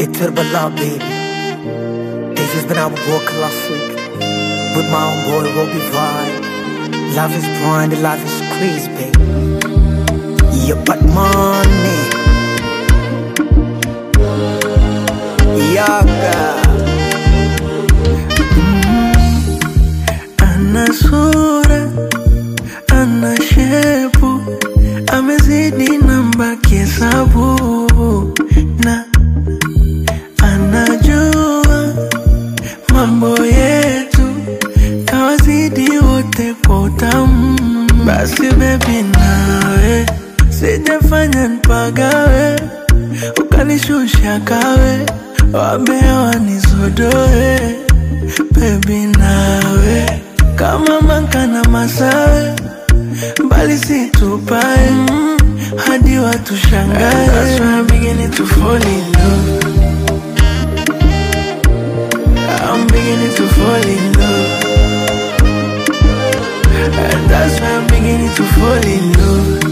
Iturbala baby This has been our boy classic With my own boy Robbie Vibe Love is blind, love is crazy baby Yeah but money Yaga ana sura, ana shepu, amezidi namba kihesabu na anajua mambo yetu, kawazidi wote kwa utamu. Basi bebi, nawe sijafanya nipagawe, ukanishusha kawe, wambea wanizodoe bebi, nawe kama manka na masawe mbali situpae mm, hadi watu shangae. That's why I'm beginning to fall in love. I'm beginning to fall in love. And that's why I'm beginning to fall in love.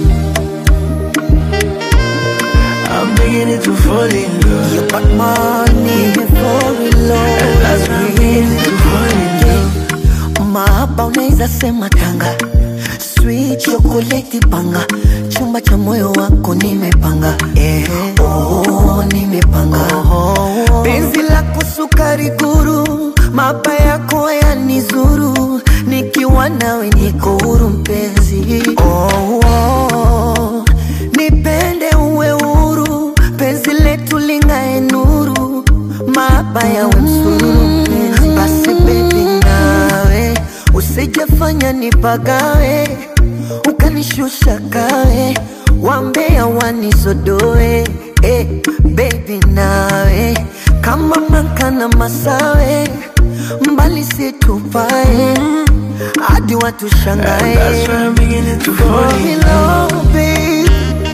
I'm beginning to fall in love. Yeah but money Fall in And that's why I'm beginning to fall in love. Mahaba unaweza sema tanga Sweet chocolate panga Chumba cha moyo wako nimepanga eh. oh, nimepanga oh. Penzi lako sukari guru Mapa yako yanizuru Nikiwa nawe niko huru mpenzi oh, oh. Nipende uwe huru Penzi letu lingae nuru Mahaba yawe msururu mpenzi Basi baby nawe Usijafanya nipagawe Ukanishusha kawe Wambea wanisodoe eh, Baby nawe Kama maka na masawe Mbali situpae Hadi watu And shangae that's why I'm beginning to fall Fall in in love. love, babe.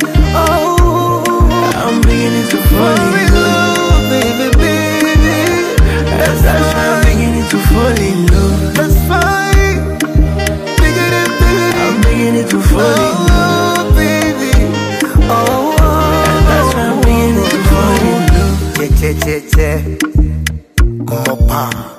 Oh, I'm beginning to fall fall in in love. love, baby, baby. And that's why I'm beginning to fall in love. That's fine. Bigger than bigger I'm beginning to fall in love. Oh, baby. Oh, And that's why I'm beginning to fall in love. che che che che. Mopa.